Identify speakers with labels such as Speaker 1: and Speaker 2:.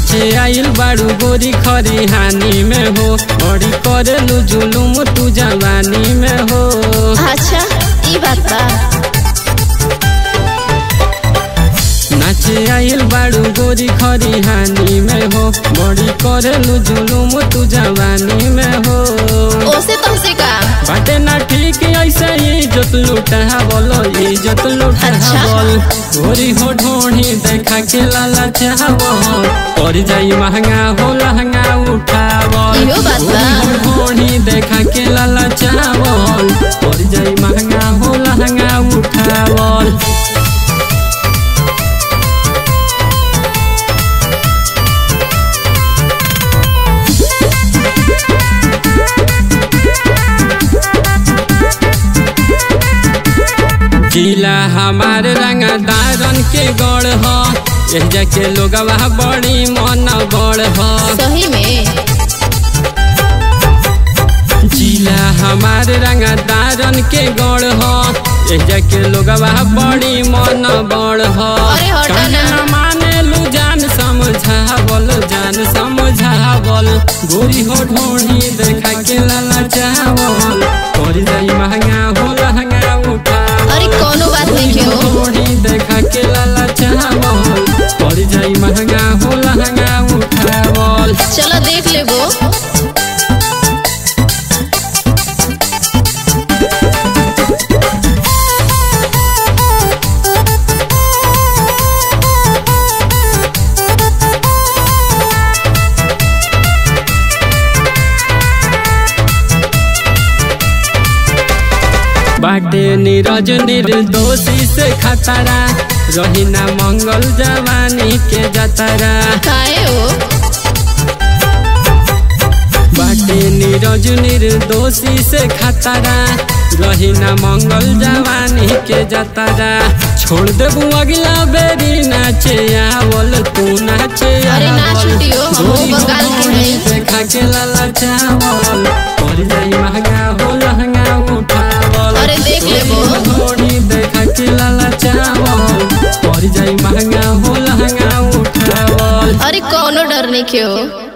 Speaker 1: नाचे आइल बाड़ू गोरी खरी हानि में हो बड़ी करेलू जुलुम तू जवानी में हो
Speaker 2: अच्छा ई बात बा
Speaker 1: नाचे आइल बाड़ू गोरी खरी हानि में हो बड़ी करेलू जुलुम तू जवानी में हो
Speaker 2: ओसे तुमसे का
Speaker 1: बाटे ना ठीक ऐसे इज्जत लुटावल इज्जत लुटावल गोरी हो ढोढ़ी देखा के लाला चावल पड़ जाई महंगा हो लहंगा उठावल
Speaker 2: इहो बात बा।
Speaker 1: गोरी हो ढोढ़ी देखा के लाला चावल पड़ जाई महंगा हो लहंगा उठावल जिला हमार रंगदारन के गढ़ ह एजा के लोगवा बड़ी मन बड़ ह
Speaker 2: सही में
Speaker 1: जिला हमार रंगदारन के गढ़ ह एजा के लोगवा बड़ी मन बड़ ह
Speaker 2: अरे हटा ना।
Speaker 1: काहे माने लू जान समझावल जान समझावल गोरी हो ढोढ़ी देखा के लाला चावल पड़ जाई महंगा हो लहंगा उठावल
Speaker 2: अरे कोनो बात नहीं के हो
Speaker 1: थोड़ी देखा के लाला चावल पड़ जाई महंगा हो लहंगा उठावल
Speaker 2: चलो देख लेबो
Speaker 1: बाटे नीरज निर्दोषी से खतरा रही ना मंगल जवानी के जतरा
Speaker 2: काहे हो
Speaker 1: बाटे नीरज निर्दोषी से खतरा रही ना मंगल जवानी के जतरा छोड़ देबू अगला बेरी नाचे आवल तू नाचे
Speaker 2: अरे ना
Speaker 1: आवल।
Speaker 2: छुटियो, हम
Speaker 1: गोरी
Speaker 2: बंगाल
Speaker 1: हो
Speaker 2: के
Speaker 1: ढोढ़ी
Speaker 2: हैं।
Speaker 1: देखा के लाला चावल पड़ जाई महंगा हो लहंगा उठावल
Speaker 2: अरे देख लेबो।
Speaker 1: थोड़ी देखा के लाला चावल पड़ जाई महंगा हो लहंगा उठावल
Speaker 2: अरे कोनो डर नहीं के हो